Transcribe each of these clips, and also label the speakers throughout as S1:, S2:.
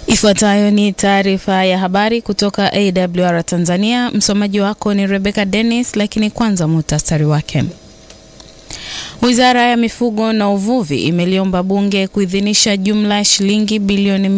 S1: Ifuatayo ni taarifa ya habari kutoka AWR Tanzania. Msomaji wako ni Rebecca Dennis, lakini kwanza muhtasari wake. Wizara ya Mifugo na Uvuvi imeliomba Bunge kuidhinisha jumla ya shilingi bilioni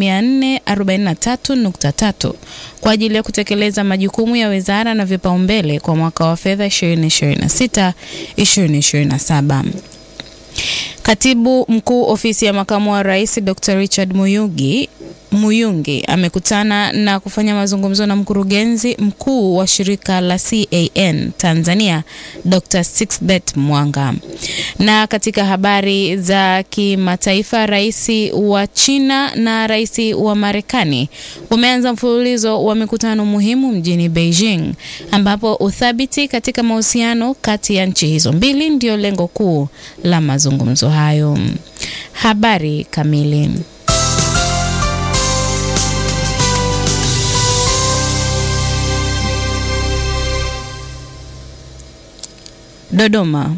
S1: 443.3 kwa ajili ya kutekeleza majukumu ya wizara na vipaumbele kwa mwaka wa fedha 2026 2027. Katibu Mkuu Ofisi ya Makamu wa Rais Dr. Richard Muyugi Muyungi amekutana na kufanya mazungumzo na mkurugenzi mkuu wa shirika la CAN Tanzania Dr. Sixbeth Mwanga. Na katika habari za kimataifa, rais wa China na rais wa Marekani wameanza mfululizo wa mikutano muhimu mjini Beijing, ambapo uthabiti katika mahusiano kati ya nchi hizo mbili ndio lengo kuu la mazungumzo hayo. Habari kamili Dodoma.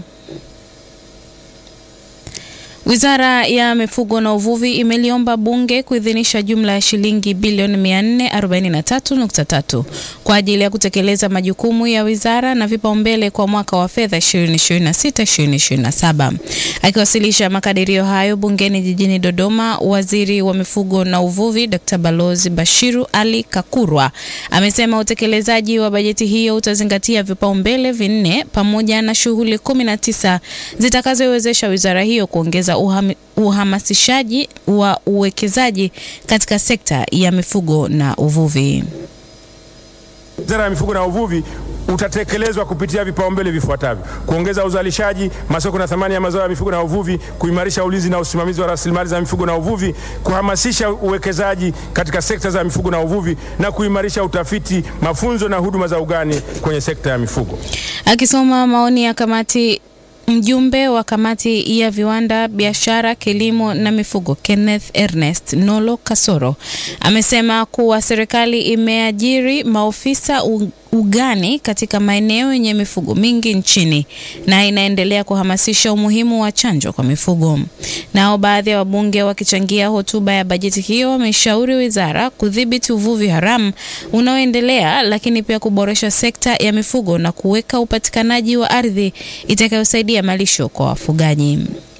S1: Wizara ya Mifugo na Uvuvi imeliomba Bunge kuidhinisha jumla ya shilingi bilioni 443.3 kwa ajili ya kutekeleza majukumu ya wizara na vipaumbele kwa mwaka wa fedha 2026-2027. Akiwasilisha makadirio hayo bungeni jijini Dodoma, Waziri wa Mifugo na Uvuvi Dr. Balozi Bashiru Ali Kakurwa amesema utekelezaji wa bajeti hiyo utazingatia vipaumbele vinne pamoja na shughuli 19 zitakazowezesha wizara hiyo kuongeza Uham, uhamasishaji wa uwekezaji katika sekta ya mifugo na uvuvi.
S2: Wizara ya Mifugo na Uvuvi utatekelezwa kupitia vipaumbele vifuatavyo: kuongeza uzalishaji, masoko na thamani ya mazao ya mifugo na uvuvi, kuimarisha ulinzi na usimamizi wa rasilimali za mifugo na uvuvi, kuhamasisha uwekezaji katika sekta za mifugo na uvuvi na kuimarisha utafiti, mafunzo na huduma za ugani kwenye sekta ya mifugo.
S1: Akisoma maoni ya kamati Mjumbe wa kamati ya viwanda, biashara, kilimo na mifugo Kenneth Ernest Nolo Kasoro amesema kuwa serikali imeajiri maofisa ugani katika maeneo yenye mifugo mingi nchini na inaendelea kuhamasisha umuhimu wa chanjo kwa mifugo. Nao baadhi ya wabunge wakichangia hotuba ya bajeti hiyo wameshauri wizara kudhibiti uvuvi haramu unaoendelea, lakini pia kuboresha sekta ya mifugo na kuweka upatikanaji wa ardhi itakayosaidia malisho kwa wafugaji.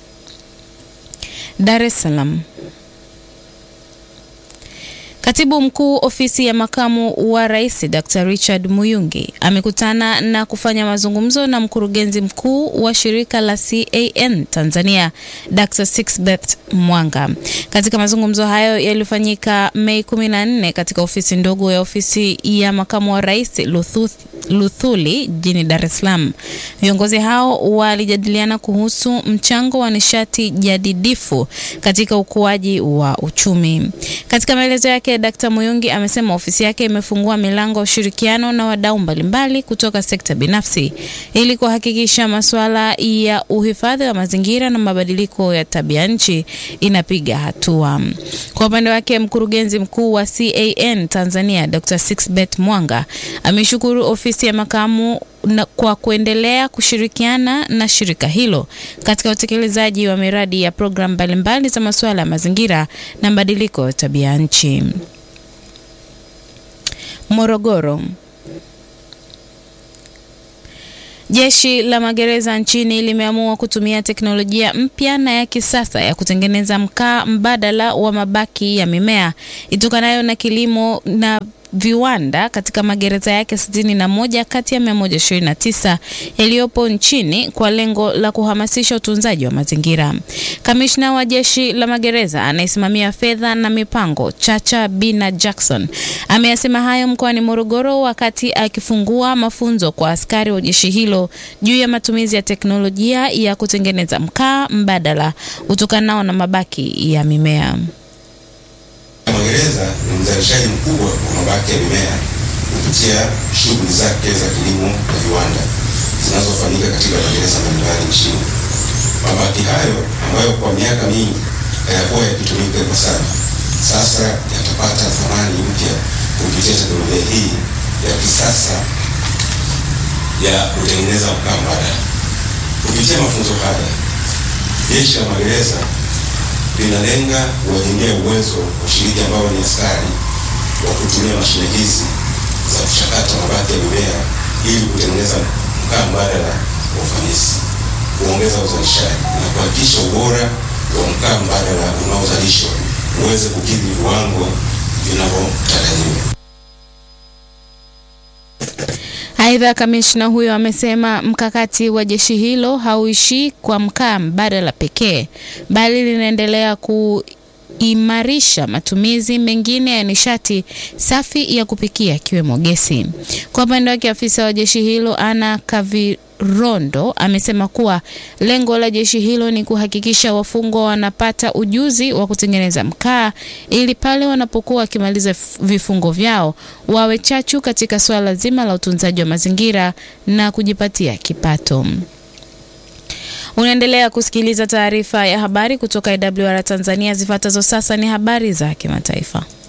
S1: Dar es Salaam. Katibu Mkuu Ofisi ya Makamu wa Rais Dr. Richard Muyungi amekutana na kufanya mazungumzo na mkurugenzi mkuu wa shirika la CAN Tanzania Dr. Sixbeth Mwanga. Katika mazungumzo hayo yaliyofanyika Mei 14 katika ofisi ndogo ya ofisi ya Makamu wa Rais Luthuth Luthuli jijini Dar es Salaam. Viongozi hao walijadiliana kuhusu mchango wa nishati jadidifu katika ukuaji wa uchumi. Katika maelezo yake, Dkt. Muyungi amesema ofisi yake imefungua milango ya ushirikiano na wadau mbalimbali kutoka sekta binafsi ili kuhakikisha masuala ya uhifadhi wa mazingira na mabadiliko ya tabia nchi inapiga hatua. Kwa upande wake, mkurugenzi mkuu wa CAN Tanzania Dr. Sixbeth Mwanga ameshukuru ofisi ya makamu na kwa kuendelea kushirikiana na shirika hilo katika utekelezaji wa miradi ya programu mbalimbali za masuala ya mazingira na mabadiliko ya tabia nchi. Morogoro. Jeshi la magereza nchini limeamua kutumia teknolojia mpya na ya kisasa ya kutengeneza mkaa mbadala wa mabaki ya mimea itokanayo na kilimo na viwanda katika magereza yake sitini na moja kati ya 129 yaliyopo nchini kwa lengo la kuhamasisha utunzaji wa mazingira. Kamishna wa jeshi la magereza anayesimamia fedha na mipango Chacha Bina Jackson ameyasema hayo mkoani Morogoro wakati akifungua mafunzo kwa askari wa jeshi hilo juu ya matumizi ya teknolojia ya kutengeneza mkaa mbadala utokanao na mabaki ya mimea.
S3: Magereza ni mzalishaji mkubwa wa mabaki ya mimea kupitia shughuli zake za kilimo na viwanda zinazofanyika katika magereza mbalimbali nchini. Mabaki hayo ambayo kwa miaka mingi hayakuwa yakitumika ipasavyo, sasa yatapata thamani mpya kupitia teknolojia hii ya kisasa ya kutengeneza mkaa mbadala. Kupitia mafunzo haya, jeshi la magereza linalenga kuwajengea uwezo washiriki ambao ni askari wa kutumia mashine hizi za kuchakata mabaki ya mimea ili kutengeneza mkaa mbadala kwa ufanisi, kuongeza uzalishaji na kuhakikisha ubora wa mkaa mbadala unaozalishwa uweze kukidhi viwango vinavyotarajiwa.
S1: Aidha, kamishna huyo amesema mkakati wa jeshi hilo hauishii kwa mkaa mbadala pekee, bali linaendelea kuimarisha matumizi mengine ya nishati safi ya kupikia ikiwemo gesi. Kwa upande wake, afisa wa jeshi hilo Ana Kavirondo amesema kuwa lengo la jeshi hilo ni kuhakikisha wafungwa wanapata ujuzi wa kutengeneza mkaa ili pale wanapokuwa wakimaliza vifungo vyao wawe chachu katika suala zima la utunzaji wa mazingira na kujipatia kipato. Unaendelea kusikiliza taarifa ya habari kutoka IWR Tanzania. Zifuatazo sasa ni habari za kimataifa.